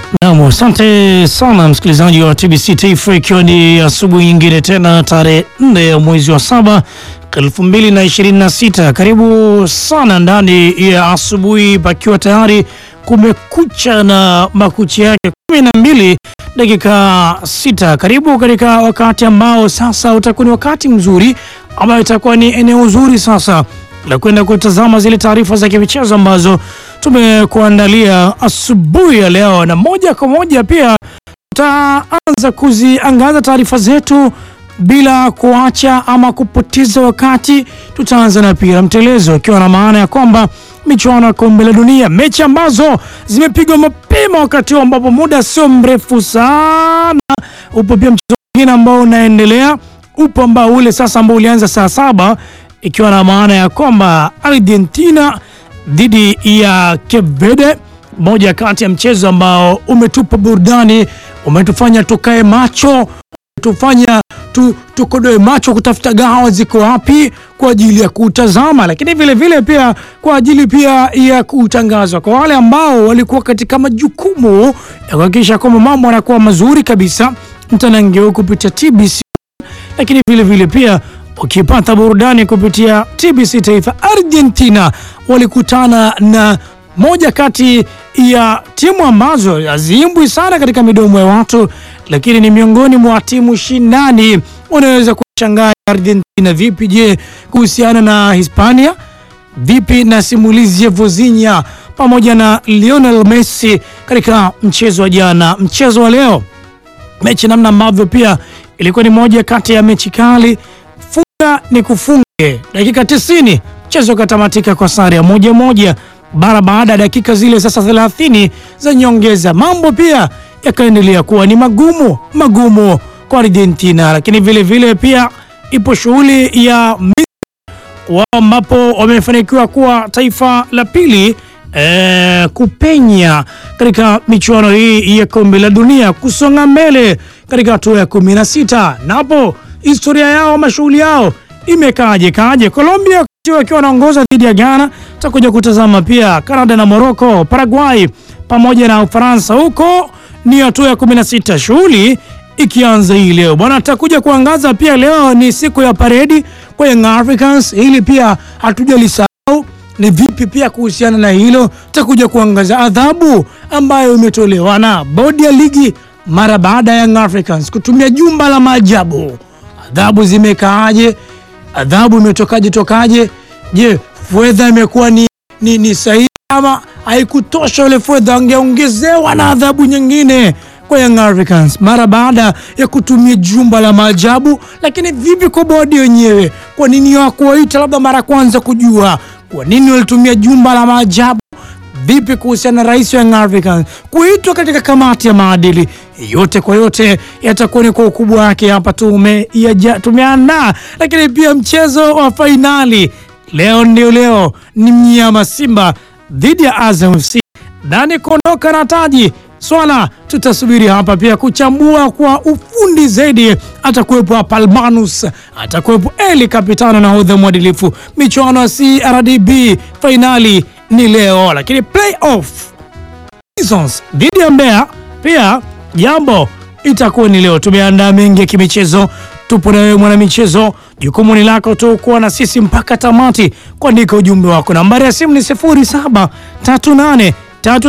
Naam, asante sana msikilizaji wa TBC Taifa, ikiwa ni asubuhi nyingine tena tarehe nne ya mwezi wa saba elfu mbili na ishirini na sita. Karibu sana ndani ya asubuhi, pakiwa tayari kumekucha na makucha yake kumi na mbili dakika sita. Karibu katika wakati ambao sasa utakuwa ni wakati mzuri ambayo itakuwa ni eneo zuri sasa la kwenda kutazama zile taarifa za kimichezo ambazo tumekuandalia asubuhi ya leo, na moja kwa moja pia tutaanza kuziangaza taarifa zetu bila kuacha ama kupoteza wakati. Tutaanza na pira mtelezo, ikiwa na maana ya kwamba michuano ya kombe la dunia, mechi ambazo zimepigwa mapema wakati huu ambapo muda sio mrefu sana. Upo pia mchezo mwingine ambao unaendelea, upo ambao ule sasa ambao ulianza saa saba ikiwa na maana ya kwamba Argentina dhidi ya Cape Verde, moja kati ya mchezo ambao umetupa burudani, umetufanya tukae macho, umetufanya tu, tukodoe macho kutafuta gawa ziko wapi kwa ajili ya kutazama, lakini vile vile pia kwa ajili pia ya kutangazwa kwa wale ambao walikuwa katika majukumu ya kuhakikisha kwamba mambo yanakuwa mazuri kabisa, mtanangeo kupitia TBC, lakini vile vile pia ukipata burudani kupitia TBC Taifa. Argentina walikutana na moja kati ya timu ambazo haziimbwi sana katika midomo ya watu, lakini ni miongoni mwa timu shindani. Unaweza kushangaa Argentina vipi? Je, kuhusiana na Hispania vipi? na simulizi ya Vozinha pamoja na Lionel Messi katika mchezo wa jana, mchezo wa leo, mechi namna ambavyo pia ilikuwa ni moja kati ya mechi kali ni kufunge dakika 90, mchezo ukatamatika kwa sare ya moja moja. Bara baada ya dakika zile sasa 30 za nyongeza, mambo pia yakaendelea kuwa ni magumu magumu kwa Argentina, lakini vile vile pia ipo shughuli ya wao ambapo wamefanikiwa kuwa taifa la pili e, kupenya katika michuano hii ya kombe la dunia, kusonga mbele katika hatua ya 16 napo historia yao mashughuli yao imekaaje kaje? Colombia wakiwa wanaongoza dhidi ya Ghana, takuja kutazama pia Canada na Morocco, Paraguay pamoja na Ufaransa. Huko ni hatua ya 16, shughuli ikianza hii leo bwana. Takuja kuangaza pia, leo ni siku ya paredi kwa Young Africans, hili pia hatujalisahau ni vipi pia kuhusiana na hilo, takuja kuangaza adhabu ambayo imetolewa na bodi ya ligi mara baada ya Young Africans kutumia jumba la maajabu adhabu zimekaaje? Adhabu imetokaje tokaje? Je, fedha imekuwa ni, ni, ni sahihi ama haikutosha? Ile fedha angeongezewa na adhabu nyingine kwa Young Africans mara baada ya kutumia jumba la maajabu. Lakini vipi kwa bodi wenyewe? Kwa nini hawakuwaita labda mara kwanza kujua kwa nini walitumia jumba la maajabu? Vipi kuhusiana na rais wa Young Africans kuitwa katika kamati ya maadili? Yote kwa yote yatakuwa ni kwa ukubwa wake hapa tumeandaa, lakini pia mchezo wa fainali leo ndio leo ni mnyama Simba dhidi ya Azam FC, nani kuondoka na taji? Swala tutasubiri hapa pia kuchambua kwa ufundi zaidi. Atakuwepo hapa Albanus, atakuwepo Eli Kapitano na hodha mwadilifu. Michuano ya CRDB fainali ni leo, lakini playoff Prisons dhidi ya Mbeya pia jambo itakuwa ni leo. Tumeandaa mengi ya kimichezo, tupo na wewe mwana michezo. Jukumu ni lako tu kuwa na sisi mpaka tamati, kuandika ujumbe wako. Nambari ya simu ni 0738